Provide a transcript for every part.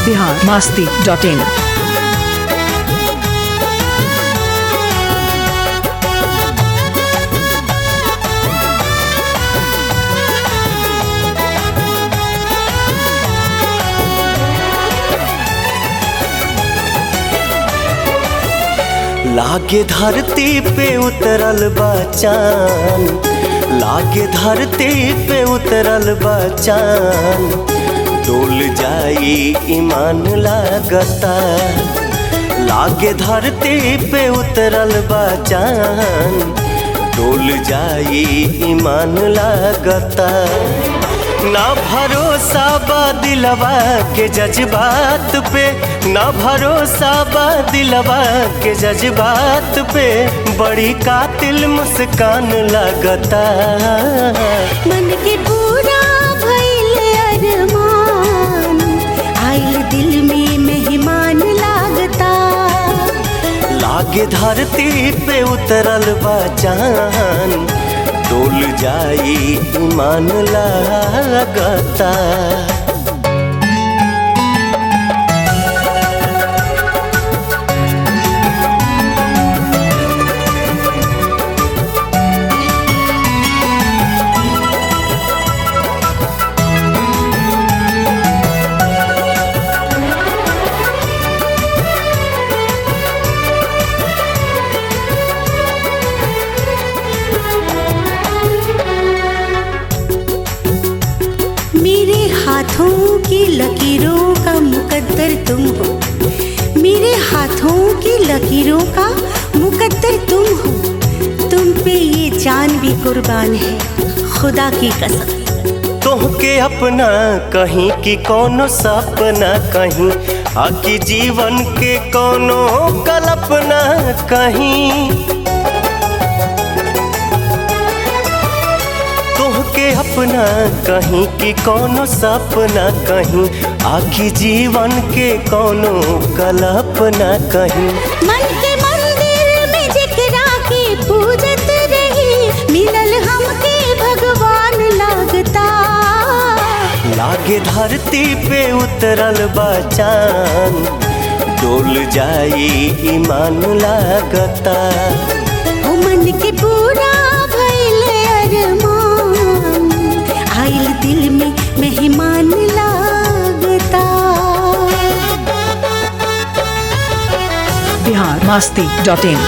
Bihar Masti dot in लागे धरती पे उतरल बचान लागे धरती पे उतरल बचान डोल जाई ईमान लागता लागे धरती पे उतरल बचान डोल जाई ईमान लागता ना भरोसा बा दिलवा के जज्बात पे ना भरोसा बा दिलवा के जज्बात पे बड़ी कातिल मुस्कान लगता मन के पूरा भइल अरमान आइल दिल में मेहमान लागता लागे धरती पे उतरल बचान डोल जाई ईमान लागता मेरे हाथों की लकीरों का मुकद्दर तुम हो मेरे हाथों की लकीरों का मुकद्दर तुम हो तुम पे ये जान भी कुर्बान है खुदा की कसम तोहके अपना कहीं कि कोनो सपना कहीं आकी जीवन के कोनो कल्पना कहीं तोहके अपना कहीं कि कोनो सपना कहीं आखी जीवन के कोनो कल्पना कहीं मन के मंदिर में जिकरा के पूजत रही मिलल हमके भगवान लागता लागे धरती पे उतरल बचान डोल जाई ईमान लागता ओ मन के पूरा भइल अरमान आइल दिल में मेहमान लागता बिहार मास्ती डॉट इन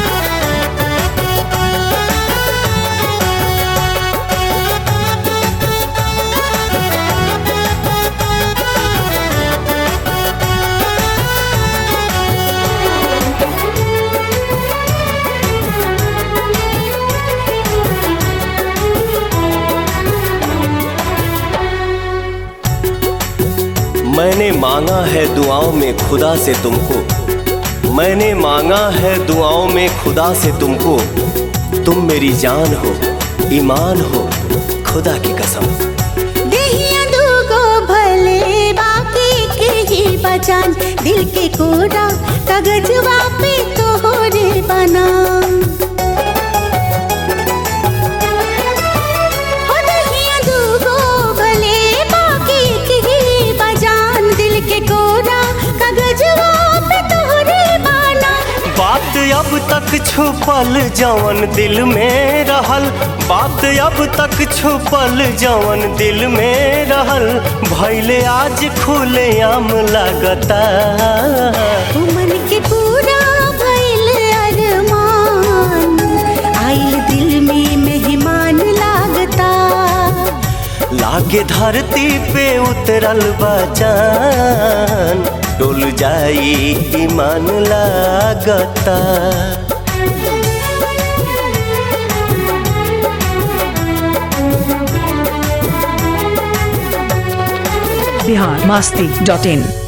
मैंने मांगा है दुआओं में खुदा से तुमको मैंने मांगा है दुआओं में खुदा से तुमको तुम मेरी जान हो ईमान हो खुदा की कसम देहिया दूगो भले बाकी के ही बचान दिल के कोरा कागजवा पे तोहरे बना हो देहिया दूगो भले बाकी के ही बचान दिल के कोरा कागजवा पे तोहरे बना बात अब तक छुपल जवन दिल में रहल बात अब तक छुपल जवन दिल में रहल भैले आज खुले आम लगता ओ मन के पूरा भइल अरमान आइल दिल में मेहमान लागता लागे धरती पे उतरल बचान डोल जाई ईमान लागता बिहार मास्ती डॉट इन